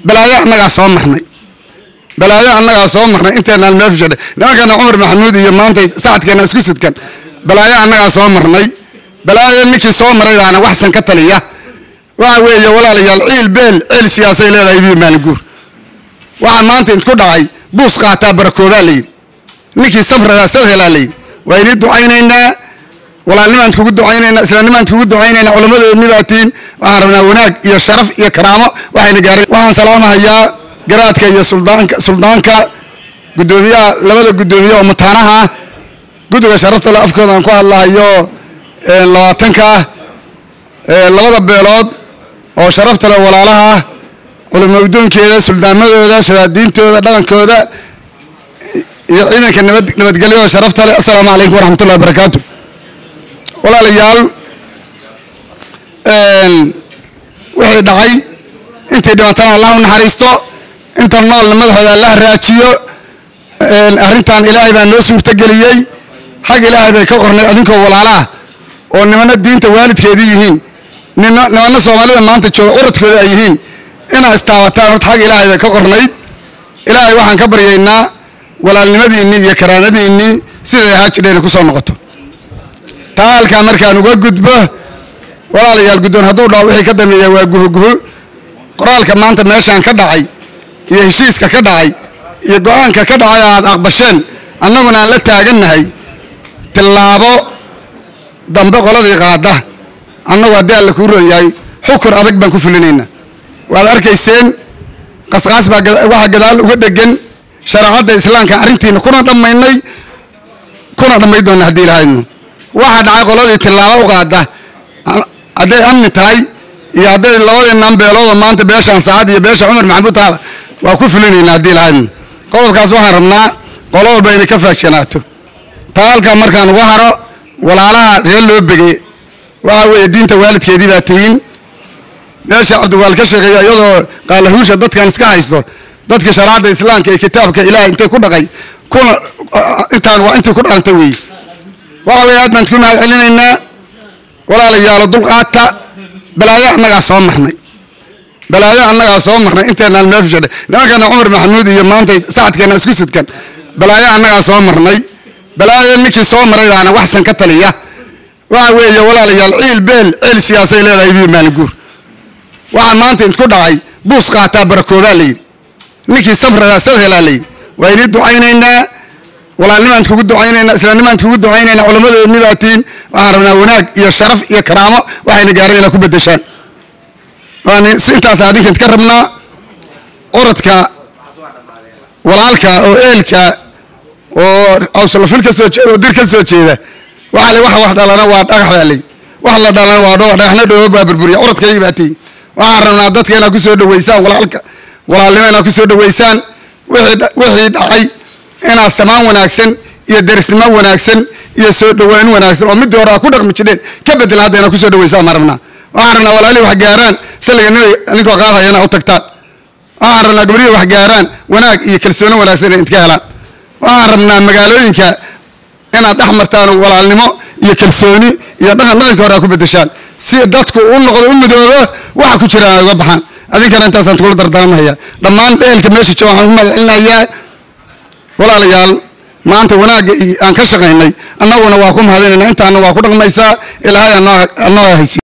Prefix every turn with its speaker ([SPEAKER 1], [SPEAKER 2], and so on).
[SPEAKER 1] balaayo annagaa soo marnay balaayo annagaa soo marnay inteenaan meel fishadhay nimankana cumar maxamuud iyo maanta sacadkeena isku sidkan balaayo annagaa soo marnay balaayo ninkii soo maray baana waxsan ka taliya waxa weeye walaalayaal ciil beel ceel siyaasay leedahay biyo maalinguur waxaa maanta idku dhacay buus qaataa barakoobaa layidhi ninkii sabradaa soo helaa layidhi waa inii ducaynaynaa walaalnimaan kugu ducaynaynaa islaamnimaan kugu ducaynaynaa culammadeedni baa tiin waxaan rabnaa wanaag iyo sharaf iyo karaamo waxayna gaareen waxaan salaamahayaa garaadka iyo suldaanka suldaanka guddoomiyaha labada guddoomiye oo mataanaha ah guddiga sharafta le afkooda aan ku hadlahayo labaatanka ah labada beelood oo sharafta le walaalaha ah culimaudoonkeeda suldaamadooda shadaadiintooda dhaqankooda iyo ciidanka nabad nabadgelyada sharafta leh assalaamu calaykum waraxmatullahi wabarakaatu walaalayaal wixii dhacay intay dhimatana allah u naxariisto inta noolna madaxooda allah raajiyo arrintan ilaahay baa noo suurtageliyey xag ilaahay bay ka qornay adinkoo walaalaah oo nimana diinta waalidkeedii yihiin nimana soomaalida maanta jooga curadkooda ay yihiin inaa istaabataan horta xag ilaahay bay ka qornayd ilaahay waxaan ka baryaynaa walaalnimadiinnii iyo karaamadiinnii siday ahaa jidheena ku soo noqoto taa halkaa markaan uga gudbo walaalayaal guddoon hadduu dhaho wixii ka dambeeya waa guhoguho qoraalka maanta meeshaan ka dhacay iyo heshiiska ka dhacay iyo go-aanka ka dhacay aad aqbasheen annaguna aan la taagannahay tillaabo dambe qoladii qaada annagu haddii alla kuu ron yahay xukun adag baan ku fulinaynaa waad arkayseen qasqaas baa waxaa gadaal uga dhegan shareecadda islaamka arrintiina kuna dhammaynay kuna dhammayn doonna haddii ilahaydno waxaa dhacay qoladii tillaabo u qaada hadday amni tahay iyo hadday labadii nambeeloodoo maanta beeshaan saacad iyo beesha cumar maxamuud taala waa ku fulinaynaa haddii ilahaydno qodobkaas waxaan rabnaa qolo walba inay ka faagsanaato taa halkaa markaan uga haro walaalaha reer loo begey waxa weeye diinta waalidkeedii baa tihiin meesha cabdiwaal ka sheegeeya iyadoo qaalahuusha dadkan iska haysto dadka shareecadda islaamka iyo kitaabka ilaah intay ku dhaqay kuna intaan waa intay ku dhaqanta weeye waxa weye aad baan ku mahad celinaynaa walaalayaalo dulqaata balaayo annagaa soo marnay balaayo annagaa soo marnay inteenaan meel fishadhay nimankana cumar maxamuud iyo maanta sacadkeena isku sidkan balaayo annagaa soo marnay balaayo ninkii soo maray baana waxsan ka taliya waxa weeye walaalayaal ciil beel ceel siyaasay leedahay biyo maalinguur waxaa maanta idku dhacay buus qaataa barakoobaa layidhi ninkii sabradaa soo helaa layidhi waa inii ducaynaynaa walaalnimaan kugu ducaynaynaa islaamnimaan kugu ducaynaynaa culammadeedni baa tiin waxaan rabnaa wanaag iyo sharaf iyo karaamo waxayna gaareen inaa ku bedeshaan waan intaas adinkan ka rabnaa orodka walaalka oo eelka oo awslafil ka soo jeeda oo dir ka soo jeeda waxa le waxa wax dhalana waa dhagax baa lay wax la dhalana waa dhagax dhagaxna dhoobo baa burburiya orodkaygii baa tiin waxaan rabnaa dadka inaad ku soo dhaweysaan walaalka walaalnimo inaad ku soo dhaweysaan wixii dhacay inaad samaan wanaagsan iyo derisnimo wanaagsan iyo soo dhaweyn wanaagsan oo midii hore aad ku dhaqmi jireen ka bedelan hadda inaad ku soo dhaweysaan maan rabnaa waxaan rabnaa walaalihii wax gaaraan saliga nabi ninkoo qaadaya inaad u tagtaan waxaan rabnaa gabrihii wax gaaraan wanaag iyo kalsooni wanaagsan inay idka helaan waxaan rabnaa magaalooyinka inaad dhex martaan walaalnimo iyo kalsooni iyo dhaqan dhaqanka hore aad ku bedeshaan si dadku u noqdo u midoobo waxa ku jira ay uga baxaan adinkana intaasaan kula dardaarmahaya dhammaan dheelka meesha jooga waxaan ku magacelinayaa walaalayaal maanta wanaagga aan ka shaqaynay annaguna waa ku mahadinayna intaana waa ku dhaqmaysaa ilaahay anoo haysi